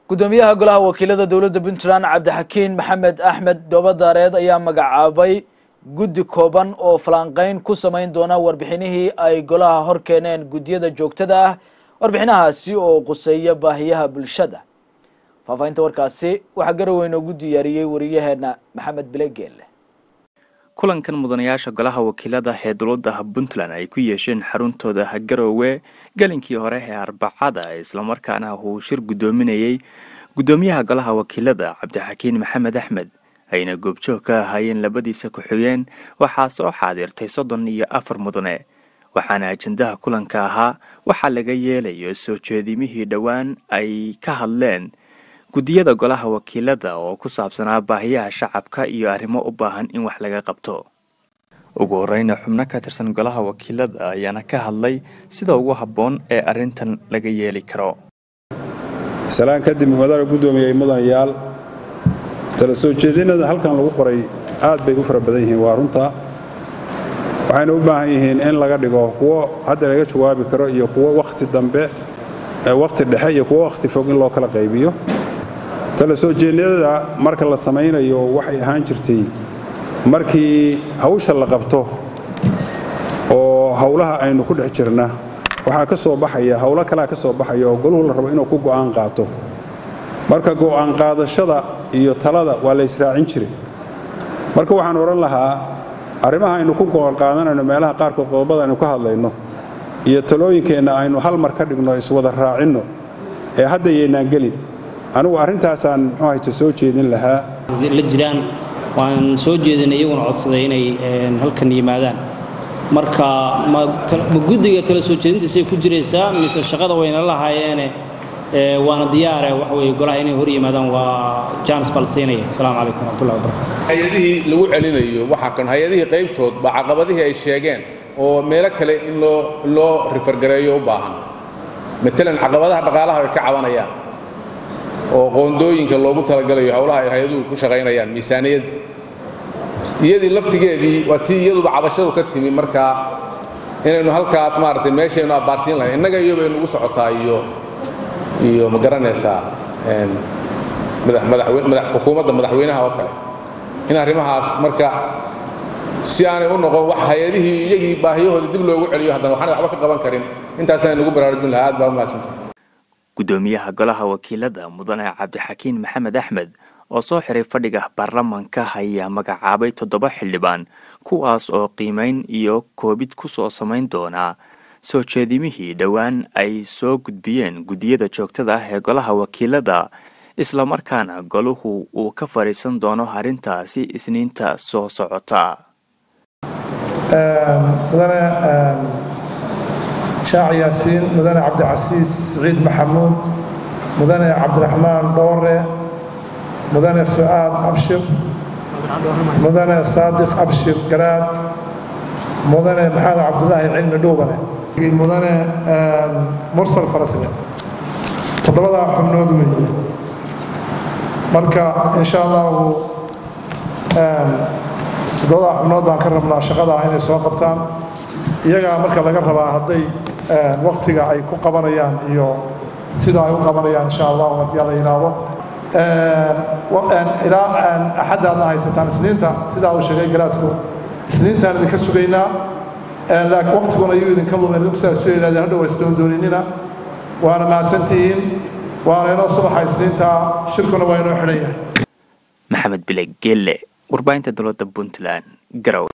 gudoomiyaha golaha wakiilada dowladda puntland cabdixakiin maxamed axmed doobadaareed ayaa magacaabay guddi kooban oo falanqeyn ku samayn doona warbixinihii ay golaha hor keeneen guddiyada joogtada ah warbixinahaasi oo quseeya baahiyaha bulshada faahfaahinta warkaasi waxaa garoweyn oogu diyaariyey wariyaheena maxamed bilegeelle kulankan mudanayaasha golaha wakiilada ee dowladda puntland ay ku yeesheen xaruntooda garoowe gelinkii hore ee arbacada islamarkaana uu shir guddoominayey guddoomiyaha golaha wakiilada cabdixakiin maxamed axmed ayna goobjoog ka ahaayeen labadiisa ku-xigeen waxaa soo xaadirtay soddon iyo afar mudane waxaana ajendaha kulanka ahaa waxaa laga yeelayo soo jeedimihii dhowaan ay ka hadleen guddiyada golaha wakiilada oo ku saabsanaa baahiyaha shacabka iyo arrimo u baahan in wax laga qabto ugu horeyna xubno ka tirsan golaha wakiilada ayaana ka hadlay sida ugu habboon ee arrintan laga yeeli karo salaan kadib madana guddoomiyey mudanayaal tala soo jeedinada halkan lagu qoray aad bay u fara badan yihiin waa runta waxayna u baahan yihiin in laga dhigo kuwo hadda laga jawaabi karo iyo kuwo wakhti dambe wakhti dhexe iyo kuwo wakhti fog in loo kala qaybiyo tala soo jeedniyada marka la samaynayo waxay ahaan jirtay markii hawsha la qabto oo howlaha aynu ku dhex jirna waxaa ka soo baxaya howlo kalea ka soo baxaya oo goluhu la rabo inuu ku go'aan qaato marka go'aan qaadashada iyo talada waa la israacin jiray marka waxaan odhan lahaa arrimaha aynu ku go'aan qaadanayno meelaha qaarkood qodobada aynu ka hadlayno iyo talooyinkeenna aynu hal mar ka dhigno iswada raacinno ee hadda yaynaan gelin anigu arrintaasaan muxuu hayta soo jeedin lahaa la jiraan waan soo jeedinay iyaguna codsaday inay halkan yimaadaan marka ma guddiga tala soo jeedintiisay ku jiraysaa mise shaqada wayna lahaayeene waana diyaare waxa weye golaha inay hor yimaadaan waa jaanis baa la siinaya asalaamu calaykum waraxmatullahi wabarakatu hay-adihii lagu celinayo waxaa kan hay-adihii qaybtood baa caqabadihii ay sheegeen oo meelo kale in loo loo rifargareeyo u baahan matalan caqabadaha dhaqaalaha ay ka cabanayaan oo qoondooyinka loogu talagalayo howlaha ay hay-aduhu ku shaqaynayaan miisaaniyad iyadii laftigeedii waa tii iyaduba cabashadu ka timi markaa inaynu halkaas maaragtay meeshaynu abbaarsiin lahayn innaga iyo bay nugu socotaa iyo iyo ma garanaysaa xukuumadda madaxweynaha oo kale in arrimahaas marka si aanay u noqon wax hay-adihii iyagii baahiyahooda dib loogu celiyo haddana waxaanay waxba ka qaban karin intaasna nugu baraarujin lahaa aad baa u mahadsantay guddoomiyaha golaha wakiilada mudane cabdixakiin maxamed axmed oo soo xiray fadhiga baarlamanka ayaa magacaabay toddoba xildhibaan kuwaas oo qiimeyn iyo koobid ku soo samayn doonaa soo jeedimihii dhowaan ay soo gudbiyeen guddiyada joogtada ah ee golaha wakiilada islamarkaana goluhu uu ka fadhiisan doono arrintaasi isniinta soo socota mudane shaac yaasiin mudane cabdicasiis siciid maxamuud mudane cabdiraxmaan dhoore mudane fu'aad abshir mudane saadiq abshir garaad mudane maxamed cabdulaahi cilmi dhuubane mudane mursal farasle toddobadaa xubnood weeye marka insha allahu toddobadaa xubnood baan ka rabnaa shaqadaa inay soo qabtaan iyagaa marka laga rabaa hadday waktiga ay ku qabanayaan iyo sida ay u qabanayaan insha allahu haddii la yidhaahdo ilaa axaddaadna haysataan isniinta sidaa uu sheegay garaadku isniintaan idinka sugaynaa laakiin waktiguna ayuu idinka lumeen idinku saa soo yidhahdeen hadhow isdoondooninina waana mahadsantihiin waana inoo subaxa isniinta shirkuna waa inoo xidhan yahay maxamed bile geelle warbaahinta dowladda puntland garowe